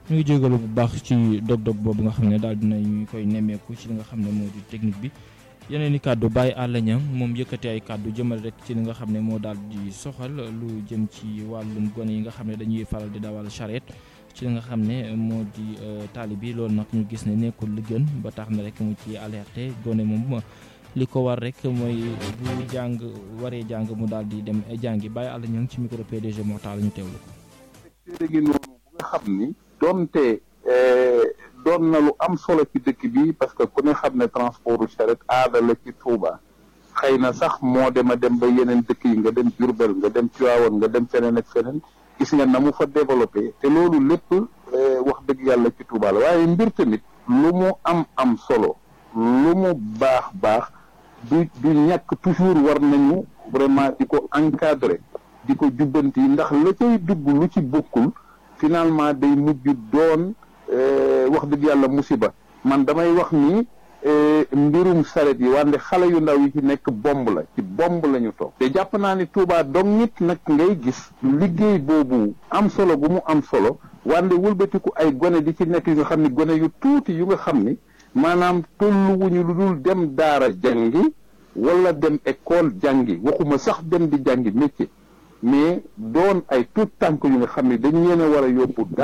ñu ngi jégalu bu baax ci dog-dog boobu nga xam ne daal dinañ koy nemmeeku ci li nga xam ne moo di technique bi yeneen i kàddu Baye Alla Niang moom yëkkati ay kàddu jëmal rek ci li nga xam ne moo daal di soxal lu jëm ci wàllum gone yi nga xam ne dañuy faral di dawal charrette ci li nga xam ne moo di taali bi loolu nag ñu gis ne nekkul li gën ba tax na rek mu ci alerté gone moom li ko war rek mooy bu jàng waree jàng mu daal di dem jàngi Baye Alla Niang ci micro PDG Mortal ñu teewlu ko. léegi noonu bu nga xam ni donte doon na lu am solo ci dëkk bi parce que ku ne xam ne transportu charrette aada la ci Touba xëy na sax moo dem a dem ba yeneen dëkk yi nga dem Diourbel nga dem Tivaouane nga dem feneen ak feneen gis nga na mu fa développé te loolu lépp wax dëgg yàlla ci Touba la waaye mbir tamit lu mu am am solo lu mu baax baax du du ñàkk toujours war nañu vraiment di ko encadrer di ko jubbanti ndax la cay dugg lu ci bokkul finalement day mujj doon wax dëgg yàlla musiba man damay wax ni mbirum saret yi wante xale yu ndaw yi ci nekk bomb la ci bomb la ñu toog te jàpp naa ni Touba dong nit nag ngay gis liggéey boobu am solo bu mu am solo wante wëlbatiku ay gone di ci nekk yu nga xam ni gone yu tuuti yu nga xam ni maanaam tolluwuñu lu dul dem daara jàngi wala dem école jàngi waxuma sax dem di jàngi métier mais doon ay tout tànk yu nga xam ne dañu leen a war a yóbbu